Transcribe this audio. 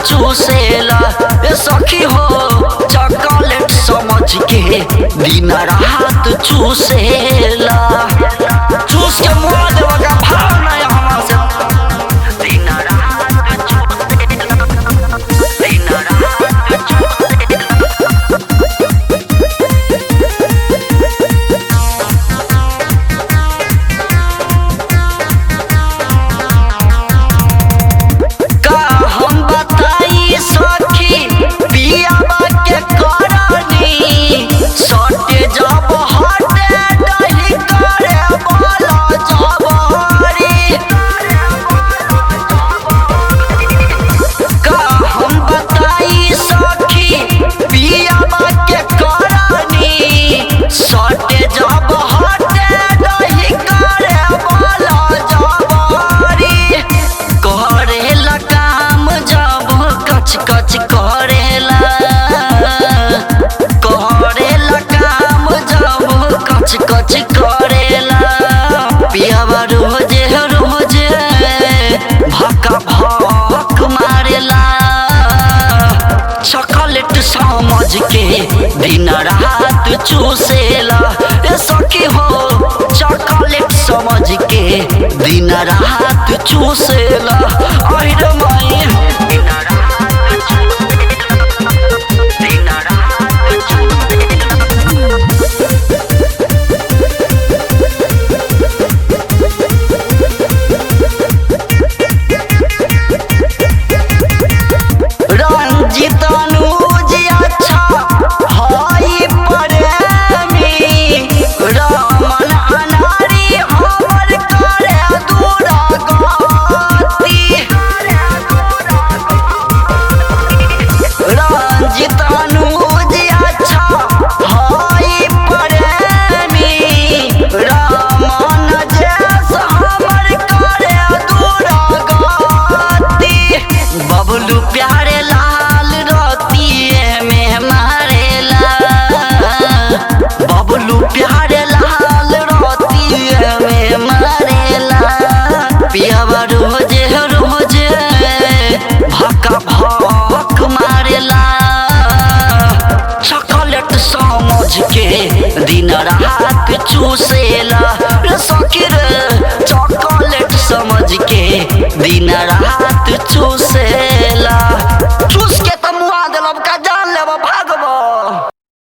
चूसेला ए सखी हो चॉकलेट समझ के दिन रात चूसेला चूस के मुआ देवा का भाव नहीं हमार से दिन रात चूसेला दिन रात चूसेला का हम बताई सखी पियावा के करनी सटे जब हटे डही करे बोला जबरी का हम बताई सखी पियावा के करनी सटे जब हटे डही करे बोला जबरी करेला काम जब कच कच करेला करेला काम जब कच कच करेला पियावा रोजे रोजे भक्का भक मारेला चॉकलेट समझ के दिन रात चूसेला ए सखी हो चॉकलेट समझ के दिन रात चूसेला अहिर माई दिन रात चूसेला दिन रात चूसेला रंजित अनुज अच्छा हई प्रेमी रमन अनारी हमर करे दूरा गति रंजित अनुज अच्छा हई प्रेमी रमन जैस हमर करे दूरा गति बबलू प्यारे लाल रतिए में मारेला बबलू प्यारे लाल रतिए में मारेला पियावा रोजे रोजे भक्का भक मारेला चॉकलेट समझ के दिन रात चूसेला रे सखी रे चॉकलेट समझ के दिन रात चूस